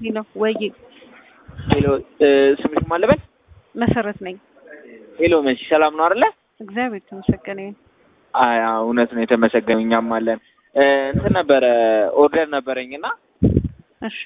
ሄሎ ወይ ሄሎ ስምሽ ማን ልበል? መሰረት ነኝ። ሄሎ መሲ ሰላም ነው አይደለ? እግዚአብሔር የተመሰገነ ይሁን። አይ አዎ፣ እውነት ነው የተመሰገነው። እኛም አለን እንትን ነበረ ኦርደር ነበረኝና እሺ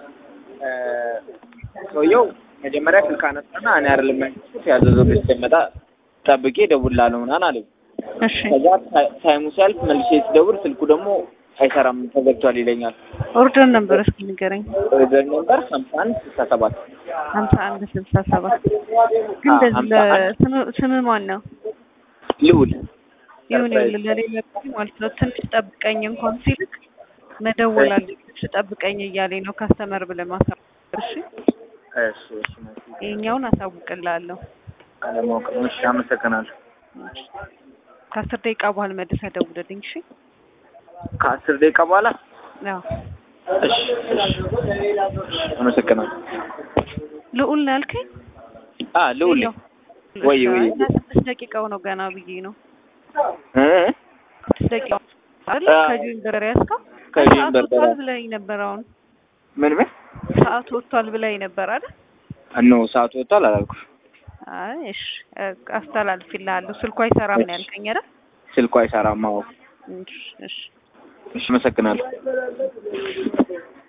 ሰውየው መጀመሪያ ስልክ አነሳና እኔ አይደለም ያልኩት ያዘዘው ልጅ ሲመጣ ጠብቄ እደውልልሃለሁ ምናምን አለኝ። እሺ ከዛ ታይሙ ሲያልፍ መልሼ ስደውል ስልኩ ደግሞ አይሰራም ተዘግቷል ይለኛል። ኦርደር ነበር እስኪ ንገረኝ። ኦርደር ነበር ሀምሳ አንድ ስልሳ ሰባት ሀምሳ አንድ ስልሳ ሰባት ግን አዎ፣ እንደዚህ ሀምሳ አንድ ለስም- ስምህ ማን ነው? ልውል ይሁን ይሁን ለሌላ ጊዜ ማለት ነው። ትንሽ ጠብቀኝ እንኳን ሲልክ መደወል አለብሽ ጠብቀኝ እያለኝ ነው ካስተመር ብለህ ማሳወቅ። እሺ እሺ እሺ መሲ ይሄኛውን አሳውቅልሃለሁ። አለማወቅ ነው። እሺ አመሰግናለሁ። ከአስር ደቂቃ በኋላ መልሰህ ደውልልኝ። እሺ ከአስር ደቂቃ በኋላ አዎ እሺ እሺ አመሰግናለሁ። ልዑል ነው ያልከኝ? አ ልውል ሄሎ። ወይ እሺ፣ ወይ እና ስድስት ደቂቃው ነው ገና ብዬ ነው። እ ስድስት ደቂቃው አይደል? አዎ። ከጁን በርበሬ ያዝከው? ከጁን ሰዓት በርበሬ። ወጥቷል ብለኸኝ ነበር። አሁን ምን ምን ሰዓት ወጥቷል ብለኸኝ ነበር አይደል? እኖ ሰዓቱ ወጥቷል አላልኩሽ? አይ እሺ፣ አስተላልፍልሃለሁ። ስልኩ አይሰራም ነው ያልከኝ አይደል? ስልኩ አይሰራም። አዎ እሺ እሺ እሺ አመሰግናለሁ።